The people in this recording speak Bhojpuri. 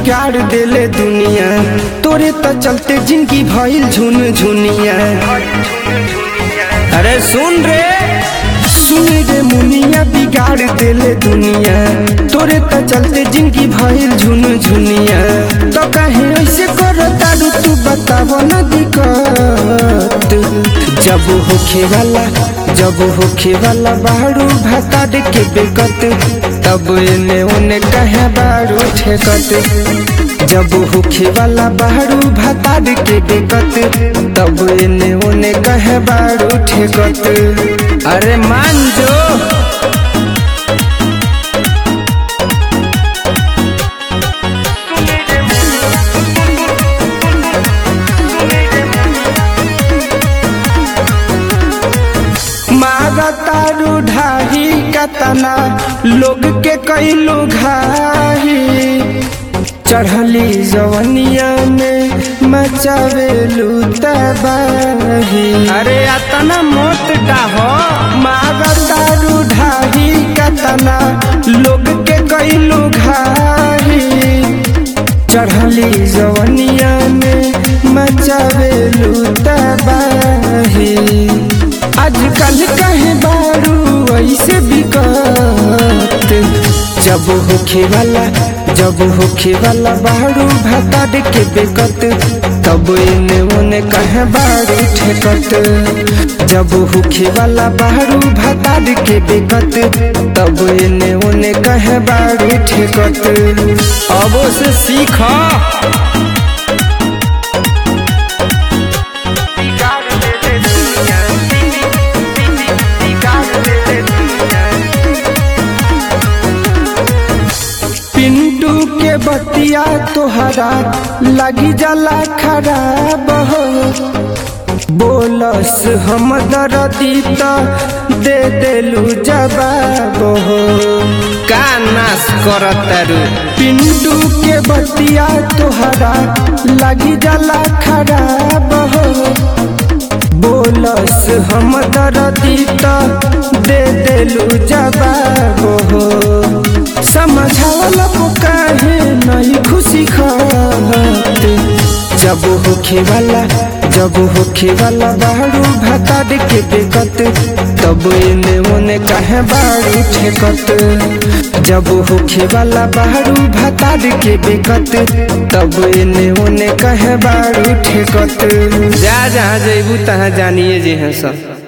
बिगाड़ देले दुनिया तोरे तो चलते जिंदगी भइल झुन झुनिया अरे सुन रे सुन रे मुनिया बिगाड़ देले दुनिया तोरे तो चलते जिंदगी भइल झुन झुनिया तो कहे ऐसे कर तारू तू बताव न दिक्कत जब होखे वाला जब होखे वाला बारू भाताड के बेकत तब एने ओने कहे बारू ठेकत जब होखे वाला बारू भाताड के बेकत तब एने ओने कहे बारू ठेकत अरे मान जो मारा तारू ढाही कतना लोग के कैलो घाही चढ़ली जवनिया में मचावेलू तबाही अरे अतना मोट डाहो मारा तारू ढाही कतना लोग के कैलो घाही चढ़ली जवनिया में मचावेलू तबाही आजकल कहे बारू ऐसे बिकत जब होखे वाला जब होखे वाला बारू भाताड के बेकत तब एने ओने कहे बारू ठेकत जब होखे वाला बारू भाताड के बेकत तब एने ओने कहे बारू ठेकत अब से सीख पिंटू के बतिया तोहरा लगी जाला खराब हो बोलस हम दरदी त दे देलू जवाब हो का नाश करत तारू पिंटू के बतिया तोहरा लगी जाला खराब हो बोलस हम दरदी त दे देलू जवाब हो समझावला काहे नहीं खुशी खात जब होखे वाला जब होखे वाला बारू भाताड के बेकत तब एने ओने कहे बारू ठेकत जब होखे वाला बारू भाताड के बेकत तब एने ओने कहे बारू ठेकत जा जहाँ जैबू तहाँ जानिए जे हैं सब